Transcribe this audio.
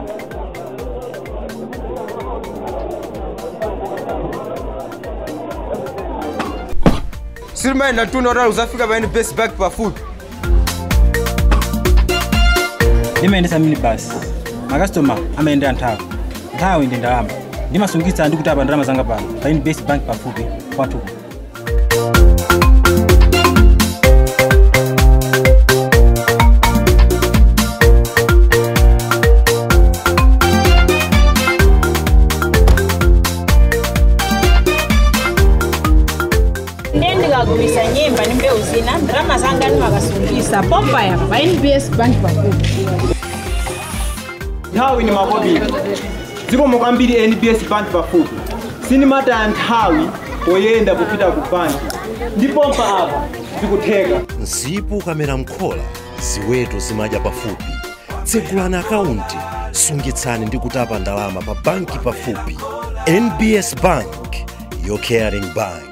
silimaenda tuna utali uzafika pa nbs bank pafupi ndimayendesa mini basi makastoma amayendera nthawi nthawi ndi ndalama ndimasungitsa ndi kutapa ndalama zanga pano pa nbs bank pafupi kwathuku ndiye ndikagulisa nyemba ndi mbewu zina ndalama zanga ndimakasungisa pompa yapa pa nbs bank pafupi nthawi ni makobiri zikomo kwambiri nbs bank pafupi sinimataya nthawi poyenda kupita ku banki ndipompa apa zikutheka msipu ukamera mkhola ziweto zimadya pafupi tsegulani akaunti sungitsani ndi kutapa ndalama pa banki pafupi nbs bank your caring bank